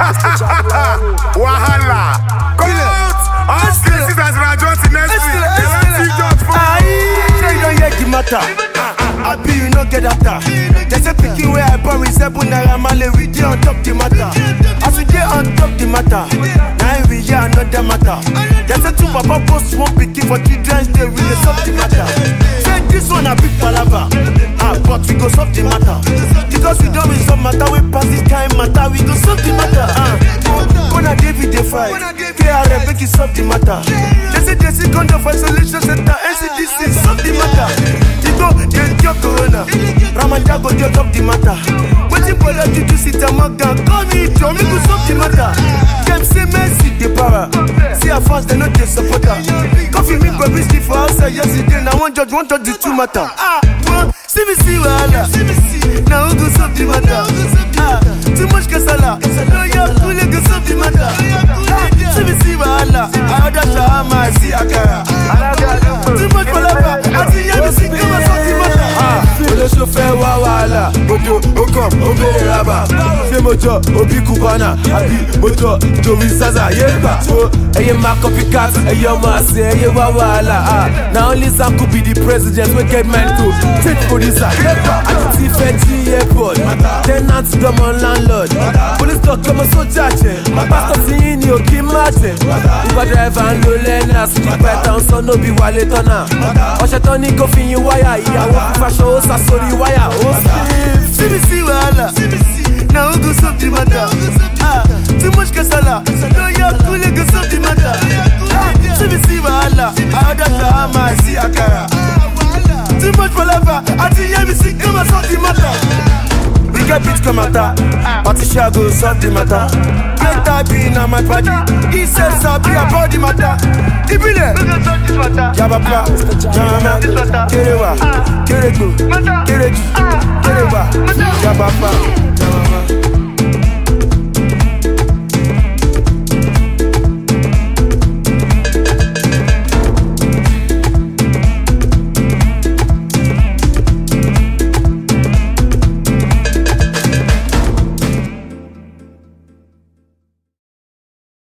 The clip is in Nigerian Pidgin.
Wahala. Court. All cases as Rajon next week. They want see judge for. Say you don't hear the matter. I be you no get after. They say pikin where I born with seven naira male we dey on top the matter. As we dey on top the matter, now we hear another matter. They say two papa post one pikin for children's day we dey solve the matter. Say this one a big palava, ah but we go solve the matter. Because we don resolve matter we pass this kind matter we go solve the matter. Ah, Gonna David dey fight, KRF make it solve the matter. They say they see condom for isolation center, NCDC solve the matter. Tigo dey cure corona, Ramadan go dey top the matter. Wetin Bola Juju sit and Morgan call me Joe, make we solve the matter. Dem say Mercy dey para, see her fans dem no dey support her. Coffee me go busy for outside yesterday, na one judge one judge the two matter. Ah, one see me see wahala, na who go solve the matter? Ah, too much kasala, lawyer kule go solve the matter. Ah, see me see wahala, I order shawarma, I see akara. Too much palava, I see yemi see come and solve the matter. Ah, olóṣó fẹ́ wá wàhálà, ojo ó kàn ó béèrè rábà. Ṣé mo jọ òbí Cubana àbí mo jọ Joey Zaza yé gbà? So ẹyẹ máa copycat, ẹyẹ ọmọ àṣẹ, ẹyẹ wá wàhálà. Ah, na only Zanku be the president wey get mind to take producer yé gbà. Àti fẹ́ jí airport, tenant dọ́mọ landlord. Police talk ọmọ sójà jẹ, pásítọ̀ tí yín ni òkè má jẹ. Uber driver ń lo lẹ́nà, sípà ẹ̀ta ń sọ nóbi wálé tọ́nà. Ọ̀ṣẹ̀ tán ní kó fi yin wáyà, ìyàwó fífaṣọ ó sá sórí wáyà. Ó sì sí mi sí wàhálà, na who go solve the matter? Ah, too much kasala, lọ́yà kúlẹ̀ go solve the matter. Ah, sí mi sí wàhálà, I order shawarma, I see akara. Too much palava, àti yẹ́mi sí come and solve the matter. We get beat come matter, Patricia go solve the matter. Great be na my party, he says sabi about the matter. Ibile, Yabapa, Jama, Kerewa, Kerego, Kereji, Kerewa, Yabapa.